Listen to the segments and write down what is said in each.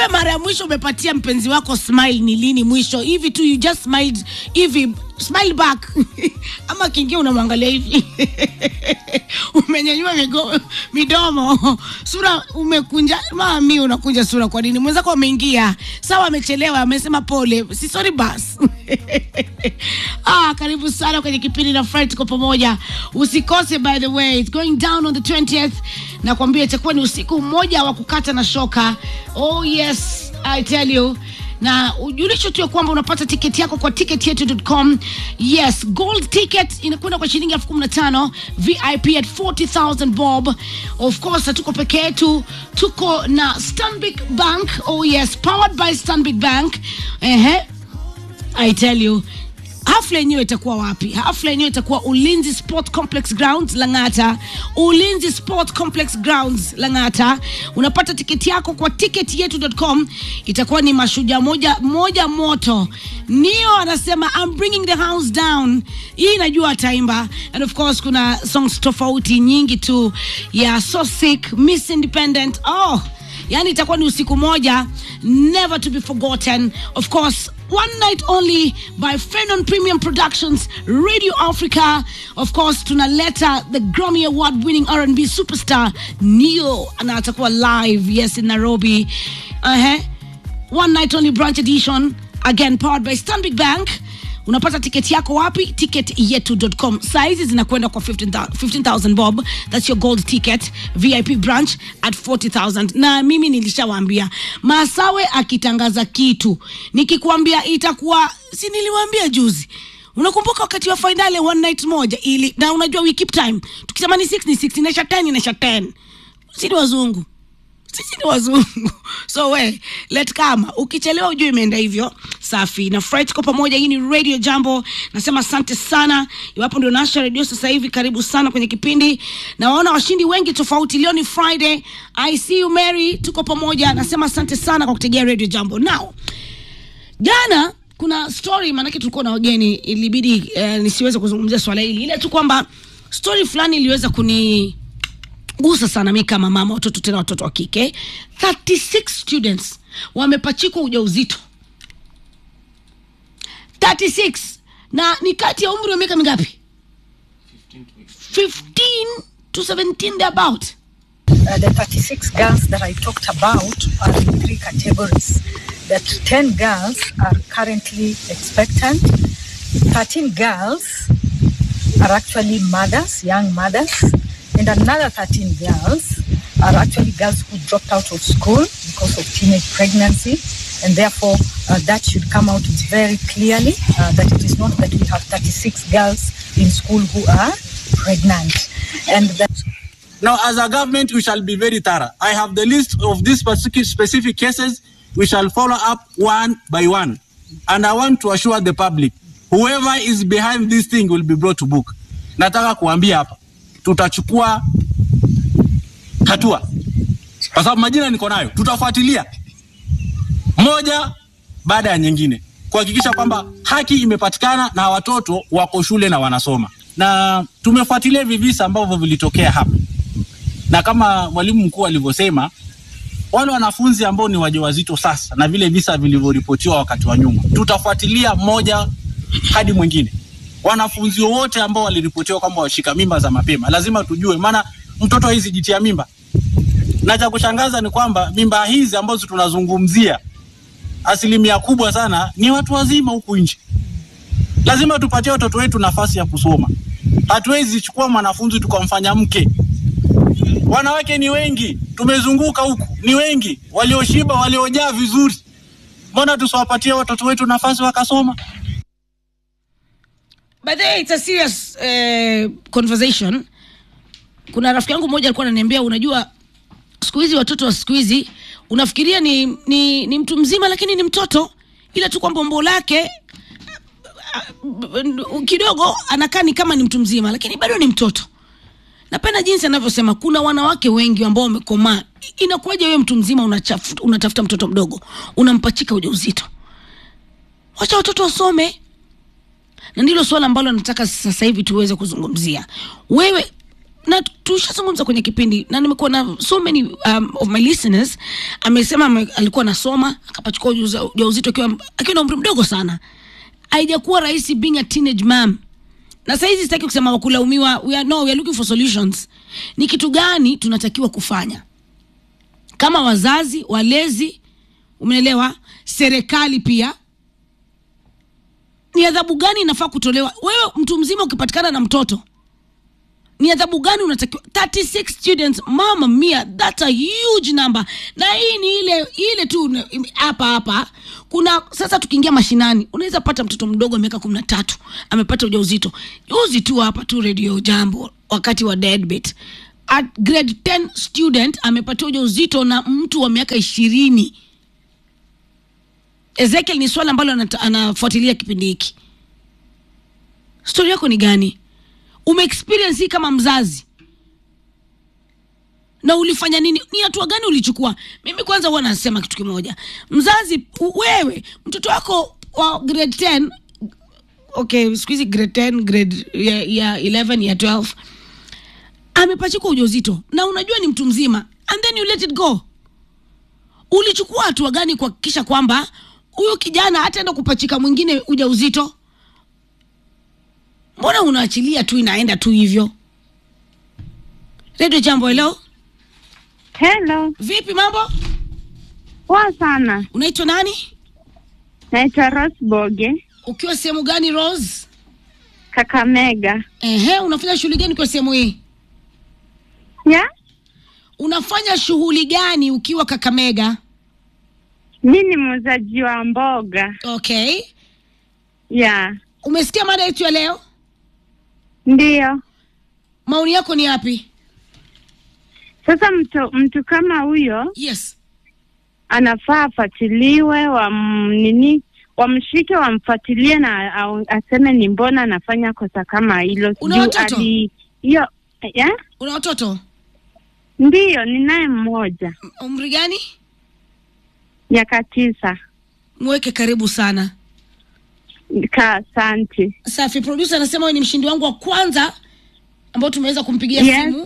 wewe mara ya mwisho umepatia mpenzi wako smile ni lini mwisho hivi tu you just smiled hivi smile back ama kingia unamwangalia hivi umenyanyua migo- midomo sura umekunja mami unakunja sura kwa nini mwenzako ameingia sawa amechelewa amesema pole si sorry bas ah, karibu sana kwenye kipindi na Fred tuko pamoja usikose by the way it's going down on the 20th nakwambia itakuwa ni usiku mmoja wa kukata na shoka oh yes i tell you na ujulisho tu ya kwamba unapata tiketi yako kwa ticketyetu.com yes gold ticket inakwenda kwa shilingi elfu kumi na tano vip at 40000 bob of course hatuko peke yetu tuko na stanbic bank oh yes powered by stanbic bank ehe I tell you hafla yenyewe itakuwa wapi hafla yenyewe itakuwa ulinzi sport complex grounds langata ulinzi sport complex grounds langata unapata tiketi yako kwa ticketyetu.com itakuwa ni mashujaa moja moja moto nio anasema I'm bringing the house down hii najua ataimba and of course kuna songs tofauti nyingi tu ya so sick miss independent oh yani itakuwa ni usiku moja never to be forgotten of course one night only by Fenon Premium Productions Radio Africa of course tunaleta the Grammy Award winning R&B superstar Neo na atakuwa live yes in Nairobi uh-huh. one night only branch edition again powered by Stanbic Bank unapata tiketi yako wapi ticketyetu.com saizi zinakwenda kwa 15,000 15,000 bob thats your gold ticket vip branch at 40000 na mimi nilishawaambia masawe akitangaza kitu nikikwambia itakuwa si niliwaambia juzi unakumbuka wakati wa fainali one night moja ili na unajua we keep time tukisema ni 6 ni 6 inaisha 10 inaisha 10 si ni wazungu sisi ni wazungu so we let kama ukichelewa ujue imeenda hivyo safi na fry tuko pamoja hii ni radio jambo nasema asante sana iwapo ndio nasha redio sasa hivi karibu sana kwenye kipindi nawaona washindi wengi tofauti leo ni friday i see you mary tuko pamoja nasema asante sana kwa kutegea radio jambo now jana kuna story maanake tulikuwa na wageni ilibidi eh, nisiweze kuzungumzia swala hili ile tu kwamba story fulani iliweza kuni gusa sana mi kama mama watoto tena watoto wa kike 36 students wamepachikwa ujauzito 36 na ni kati ya umri wa miaka mingapi 15 to 17 thereabout Uh, the 36 girls that I talked about are in three categories. That 10 girls are currently expectant, 13 girls are actually mothers, young mothers, and another 13 girls are actually girls who dropped out of school because of teenage pregnancy. And therefore, uh, that should come out very clearly uh, that it is not that we have 36 girls in school who are pregnant. And that Now, as a government, we shall be very thorough. I have the list of these specific, specific cases. We shall follow up one by one. And I want to assure the public, whoever is behind this thing will be brought to book. Nataka kuambia hapa, tutachukua hatua, kwa sababu majina niko nayo, tutafuatilia moja baada ya nyingine kuhakikisha kwamba haki imepatikana na watoto wako shule na wanasoma, na tumefuatilia hivi visa ambavyo vilitokea hapa na kama mwalimu mkuu alivyosema, wale wanafunzi ambao ni wajawazito sasa na vile visa vilivyoripotiwa wakati wa nyuma, tutafuatilia mmoja hadi mwingine. Wanafunzi wote ambao waliripotiwa kwamba washika mimba za mapema, lazima tujue, maana mtoto hizi jitia mimba, na cha kushangaza ni kwamba mimba hizi ambazo tunazungumzia asilimia kubwa sana ni watu wazima huku nje. Lazima tupatie watoto wetu nafasi ya kusoma. Hatuwezi chukua mwanafunzi tukamfanya mke wanawake ni wengi, tumezunguka huku, ni wengi walioshiba, waliojaa vizuri. Mbona tusiwapatie watoto wetu nafasi wakasoma? by the way, it's a serious eh, conversation kuna rafiki yangu mmoja alikuwa ananiambia unajua siku hizi watoto wa siku hizi unafikiria ni, ni, ni mtu mzima lakini ni mtoto ila tu kwamba umbo lake kidogo anakaa ni kama ni mtu mzima lakini bado ni mtoto napenda jinsi anavyosema kuna wanawake wengi ambao wamekomaa inakuwaje wewe mtu mzima unachaf- unatafuta mtoto mdogo unampachika ujauzito wacha watoto wasome na ndilo suala ambalo nataka sasa hivi tuweze kuzungumzia wewe na tushazungumza kwenye kipindi na nimekuwa na so many um, of my listeners amesema ame, alikuwa anasoma akapachukua ujuza- ujauzito akiwa akiwa na umri mdogo sana haijakuwa rahisi being a teenage mom na sahizi sitaki kusema wakulaumiwa we are, no, we are looking for solutions ni kitu gani tunatakiwa kufanya kama wazazi walezi umeelewa serikali pia ni adhabu gani inafaa kutolewa wewe mtu mzima ukipatikana na mtoto ni adhabu gani unatakiwa 36 students mama mia that's a huge number na hii ni ile ile tu una- im- hapa hapa kuna sasa tukiingia mashinani unaweza pata mtoto mdogo wa miaka kumi na tatu amepata ujauzito juzi tu hapa tu radio jambo wakati wa deadbeat at grade 10 student amepata ujauzito na mtu wa miaka ishirini ezekiel ni swala ambalo anata- anafuatilia kipindi hiki stori yako ni gani umeexperience hii kama mzazi na ulifanya nini ni hatua gani ulichukua mimi kwanza huwa nasema kitu kimoja mzazi u- wewe mtoto wako wa grade 10 okay siku hizi grade 10 grade ya, ya 11 ya 12 amepachikwa ujauzito na unajua ni mtu mzima and then you let it go ulichukua hatua gani kuhakikisha kwamba huyu kijana hataenda kupachika mwingine ujauzito mbona unaachilia tu inaenda tu hivyo redio jambo helo Hello, vipi mambo poa sana. unaitwa nani Naitwa Rose Boge, ukiwa sehemu gani rose Kakamega. ehe unafanya shughuli gani kwa sehemu hii Ya, unafanya shughuli gani ukiwa kakamega mi ni muuzaji wa mboga. okay Ya, umesikia mada yetu ya leo ndiyo. maoni yako ni yapi Sasa mtu mtu kama huyo yes anafaa afuatiliwe, wam nini, wamshike, wamfuatilie na au- aseme ni mbona anafanya kosa kama hilo. Una Juu watoto? ali- hiyo ya una watoto ndiyo, ninaye mmoja umri gani miaka tisa. mweke karibu sana Ka asante. safi producer anasema wewe ni mshindi wangu wa kwanza ambao tumeweza kumpigia Yes. simu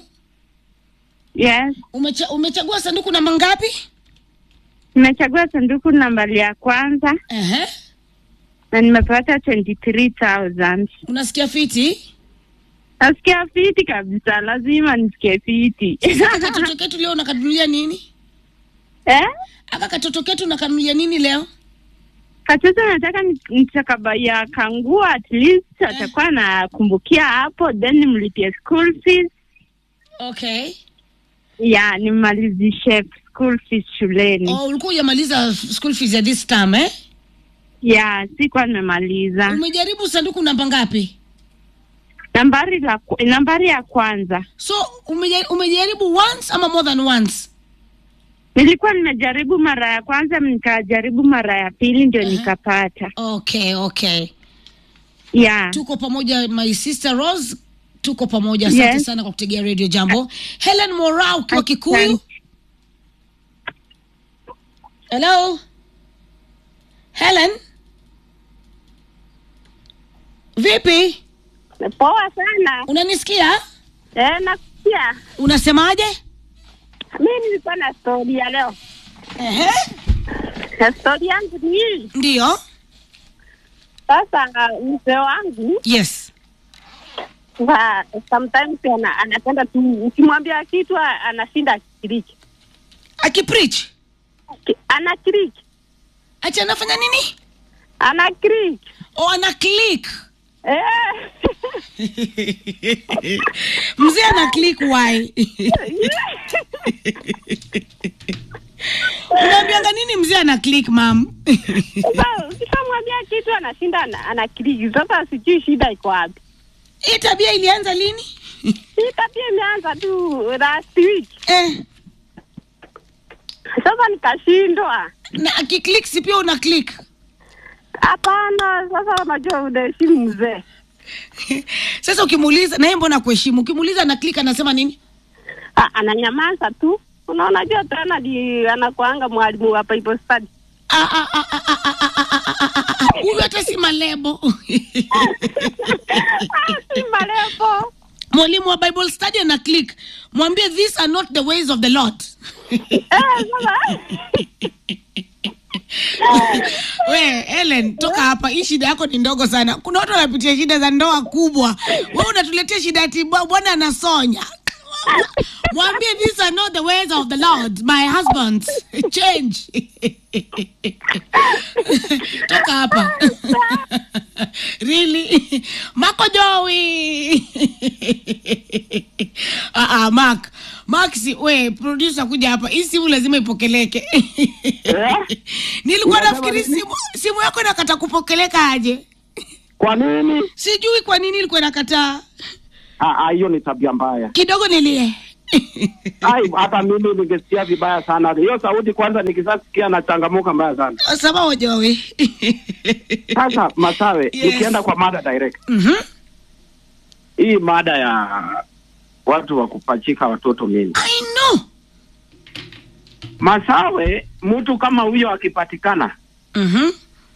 Yes, Umecha, umechagua sanduku namba ngapi nimechagua sanduku nambari ya kwanza Ehe. na nimepata 23,000. unasikia fiti Nasikia fiti kabisa, lazima nisikie fiti. katoto ketu leo unakanunulia nini eh? aka katoto ketu unakanunulia nini leo Katoto nataka ni- nitakabaya kanguo at least atakuwa anakumbukia hapo, then nimlipie school fees okay ya nimalizishe school fees shuleni. oh, ulikuwa hujamaliza school fees ya this time eh? Ya sikuwa nimemaliza. umejaribu sanduku namba ngapi Nambari la ku- nambari ya kwanza so umeja- umejaribu once ama more than once nilikuwa nimejaribu mara ya kwanza, nikajaribu mara ya pili ndio Aha. nikapata. okay okay Ya tuko pamoja my sister rose tuko pamoja asante Yes. sana kwa kutegea radio jambo helen mora ukiwa kikuyu hello helen vipi poa sana. unanisikia Eh, nakusikia. unasemaje Mi nilikuwa na stori ya leo, Ehe. na stori yangu ni hii ndiyo sasa. Mzee wangu yes wa sometimes ana, anapenda tu, ukimwambia kitu a- anashinda akikiriki, akipreach Ki- anakiriki, ati anafanya nini anakiriki o ana click eh. mzee ana click why unaambianga nini mzee ana click mam Sasa ukishamwambia kitu anashinda ana- anakiriki. Sasa sijui shida iko wapi. hii tabia ilianza lini Hii tabia imeanza tu last week, eh, sasa nikashindwa. na akiclick si pia una click Hapana, sasa unajua unaheshimu mzee sasa ukimuuliza naye mbona kuheshimu ukimuuliza ana click anasema nini Ah, ananyamaza tu. Unaona, jua tena ni anakuanga mwalimu wa Bible study. Ah, ah, ah, ah, ah, ah, ah, ah, ah, ah, ah. huyu hata si malebo Ah, si marefu. mwalimu wa bible study ana click mwambie these are not the ways of the lord we ellen toka hapa hii shida yako ni ndogo sana kuna watu wanapitia shida za ndoa kubwa we unatuletea shida ati bwa- bwana anasonya mwambie these are not the ways of the lord my husband change toka hapa really mako jowi ah, ah, mark mark si we producer kuja hapa hii simu lazima ipokeleke nilikuwa Unasema nafikiri nini? simu simu yako inakata kupokeleka aje Kwa nini? sijui kwa nini ilikuwa inakataa Ah, ah, hiyo ni tabia mbaya. kidogo nilie Ai, hata mimi ningesikia vibaya sana. Hiyo sauti kwanza nikisasikia na changamuka mbaya sana. sababu jowi Sasa Masawe, Yes. nikienda kwa mada direct. Mhm. Hii mada ya watu wa kupachika watoto mimi. I know Masawe, mtu kama huyo akipatikana Mhm.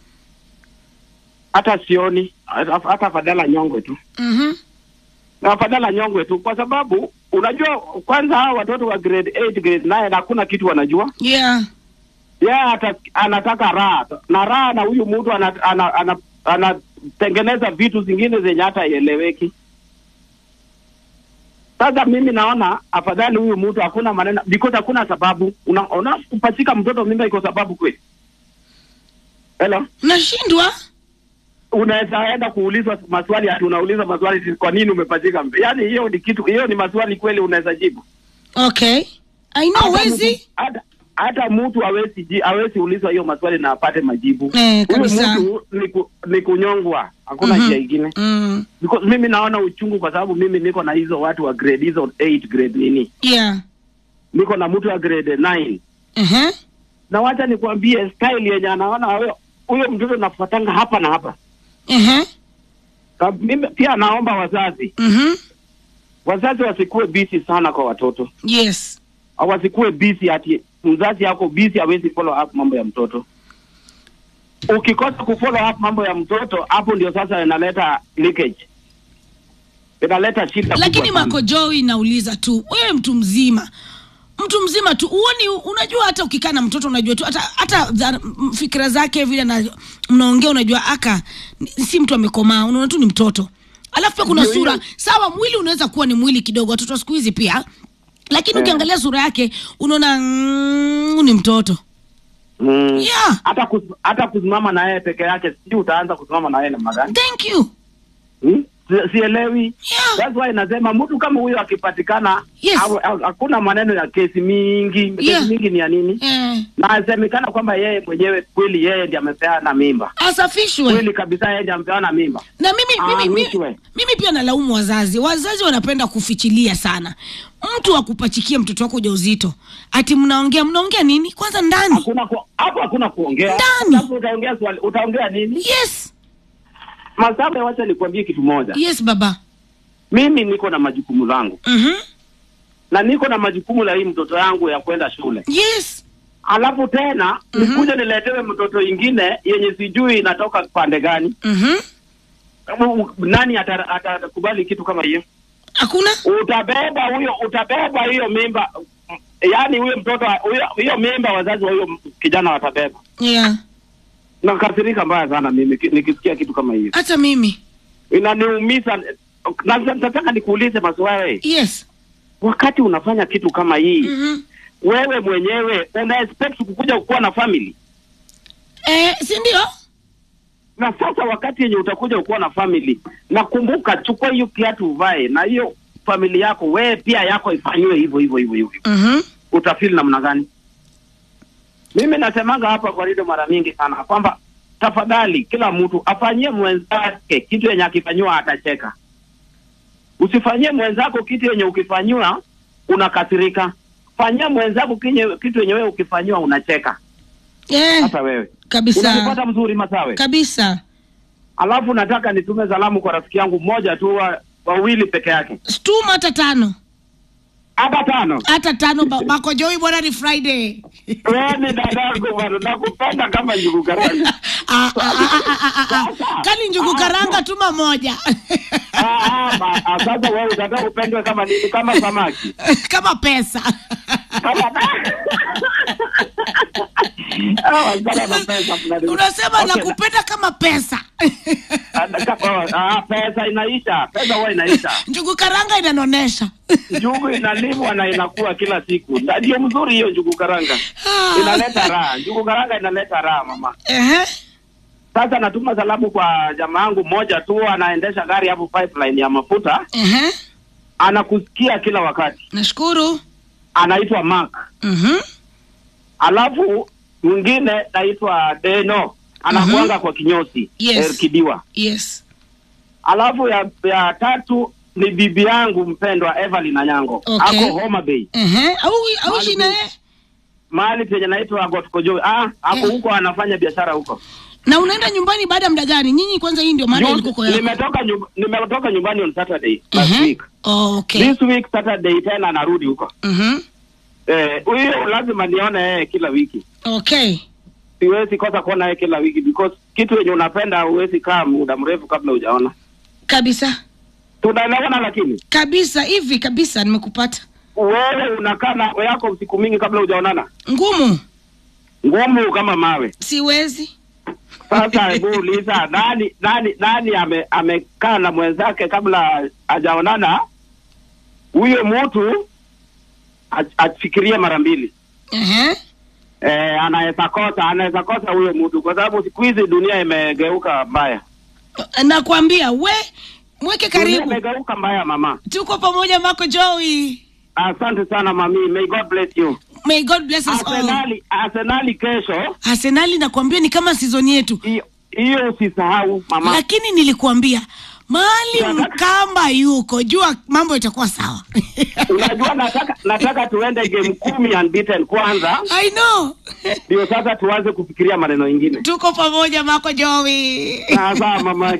hata sioni hata hata fadhala nyongwe tu. Mhm. Na fadhala nyongwe tu kwa sababu unajua kwanza hawa watoto wa grade 8 grade 9 hakuna kitu wanajua. yeah yeye ata, anataka raha na raha na huyu mtu anatengeneza ana, ana, ana, anatengeneza vitu zingine zenye hata ieleweki. Sasa mimi naona afadhali huyu mtu hakuna maneno because hakuna sababu. Una, una kupachika mtoto mimba iko sababu kweli? Hello, nashindwa unaweza enda kuulizwa maswali ati unauliza maswali ati kwa nini umepachika mimba? Yaani hiyo ni kitu, hiyo ni maswali kweli unaweza jibu? okay I know Hata wezi mtu- hata hata mtu hawezi ji- hawezi ulizwa hiyo maswali na apate majibu. Eh, Huyu kabisa. mtu ni, ku, ni kunyongwa, hakuna Mhm. njia ingine. mm. Because mimi naona uchungu kwa sababu mimi niko na hizo watu wa grade hizo 8 grade nini, yeah niko na mtu wa grade 9 uh-huh. na wacha nikwambie style yenye anaona huyo huyo mtoto nafuatanga hapa na hapa. Uh-huh. Ka- Mimi pia naomba wazazi Mhm. wazazi wasikuwe busy sana kwa watoto, yes au wasikuwe busy ati mzazi yako busy hawezi follow up mambo ya mtoto. Ukikosa kufollow up mambo ya mtoto, hapo ndio sasa inaleta leakage, inaleta shida lakini kubwa sana. makojoi inauliza tu wewe mtu mzima mtu mzima tu uoni unajua hata ukikaa na mtoto unajua tu hata hata za- m- fikira zake vile na mnaongea unajua aka ni- si mtu amekomaa unaona tu ni mtoto alafu pia kuna Ndio sura hiyo. sawa mwili unaweza kuwa ni mwili kidogo watoto wa siku hizi pia lakini Eh. ukiangalia sura yake unaona mm, ni mtoto Mm. yeah hata kus, hata kusimama na yeye peke yake, sijui utaanza kusimama na yeye namna gani? thank you Hmm? Si- Sielewi. Yeah. That's why nasema mtu kama huyo akipatikana, Yes. hawe- ha- hakuna maneno ya kesi mingi. Kesi Yeah. mingi ni ya nini? eh, Na asemekana kwamba yeye mwenyewe kweli yeye ndiye amepeana mimba, asafishwe kweli kabisa yeye ndiye amepeana mimba. na mimi, Ah, mimi, mimi, mwishowe. mimi pia nalaumu wazazi wazazi wanapenda kufichilia sana mtu akupachikia mtoto wako ujauzito ati mnaongea mnaongea nini kwanza ndani Hakuna ku, hapo hakuna kuongea. Ndani. Hapo utaongea swali, utaongea nini? yes Masabe, wacha nikwambie kitu moja. yes baba Mimi niko na majukumu zangu mm-hmm. na niko na majukumu la hii mtoto yangu ya kwenda shule. yes alafu tena Mhm. nikuje niletewe mtoto ingine yenye sijui inatoka pande gani. mm-hmm. U- u- Nani ata- atakubali kitu kama hiyo? hakuna Utabeba huyo, utabeba hiyo mimba, yaani huyo mtoto huyo, hiyo mimba wazazi wa huyo kijana watabeba. yeah Nakasirika mbaya sana mimi ki- nikisikia kitu kama hiyo, hata mimi inaniumiza. Na nataka nikuulize maswali, yes wakati unafanya kitu kama hii mm-hmm. wewe mwenyewe una expect kukuja kuwa na family eh, si ndio na sasa wakati yenye utakuja ukuwa na family, nakumbuka, chukua hiyo kiatu uvae, na hiyo famili yako wewe pia yako ifanyiwe hivyo hivyo hivyo hivyo, mm-hmm. utafeel namna gani? Mimi nasemanga hapa kwa redio mara mingi sana kwamba tafadhali, kila mtu afanyie mwenzake kitu yenye akifanyiwa atacheka. Usifanyie mwenzako kitu yenye ukifanyiwa unakasirika. Fanyia mwenzako kinye- kitu yenye wewe ukifanyiwa unacheka. yeah. Hata wewe kabisa unanipata mzuri, Masawe? kabisa Alafu nataka nitume salamu kwa rafiki yangu mmoja tu wa wawili peke yake. stuma hata tano hata tano. hata tano ba- Mako Joey bwana ni Friday. Wewe ni dadangu bwana, nakupenda kama njugu karanga. Ah, ah, ah, ah, ah, ah, ah. Kali njugu karanga tuma moja Ah, ah, ma- ah, Sasa wewe unataka upendwe kama nini? Kama samaki kama pesa kama Ah, wasichana na pesa fulani. unasema Okay, nakupenda kama pesa na- na- ka- ah, pesa inaisha, pesa huwa inaisha. njugu karanga inanonesha Njugu inalimwa na inakuwa kila siku, Na ndio mzuri hiyo njugu karanga, inaleta raha. Njugu karanga inaleta raha mama. Ehe. Sasa natuma salamu kwa jamaa yangu mmoja tu, anaendesha gari hapo pipeline ya mafuta, Ehe. anakusikia kila wakati, nashukuru anaitwa Mark. Mhm. Alafu mwingine naitwa Deno, anakuanga kwa kinyosi Yes. eh, Kidiwa. yes Alafu ya, ya tatu ni bibi yangu mpendwa Evelyn Anyango, Okay. ako Homa Bay, Ehe. au au Mahali shina pe- mahali penye naitwa Gotkojo. Ah, ako Eh. huko anafanya biashara huko. na unaenda nyumbani baada ya muda gani nyinyi kwanza hii ndio maana Juzi- ilikuwa yako Nimetoka nyumba, nimetoka nyumbani on Saturday last Ehe. week. Oh, okay This week Saturday tena narudi huko. Mhm. Eh, huyo lazima nione yeye kila wiki. okay Siwezi kosa kuona yeye kila wiki because kitu yenye unapenda huwezi kaa muda mrefu kabla hujaona. kabisa Tunaelewana lakini kabisa hivi kabisa nimekupata wewe unakaa na yako siku mingi kabla hujaonana. ngumu Ngumu kama mawe. siwezi Sasa hebu uliza nani nani nani ame, amekaa na mwenzake kabla hajaonana? Huyo mtu ach- afikirie mara mbili. Ehe. Eh, anaweza kosa, anaweza kosa huyo mtu kwa sababu siku hizi dunia imegeuka mbaya. nakwambia we mweke Dunia karibu imegeuka mbaya mama. tuko pamoja mako joey Asante sana mami. May God bless you. may god bless us all Arsenali, Arsenali kesho arsenali nakwambia ni kama sizoni yetu hiyo- hiyo usisahau mama. lakini nilikuambia mahali Nataka- mkamba yuko jua mambo itakuwa sawa Unajua nataka nataka tuende game kumi unbeaten kwanza i know ndio sasa tuanze kufikiria maneno ingine. tuko pamoja mako joey Sawa sawa mama.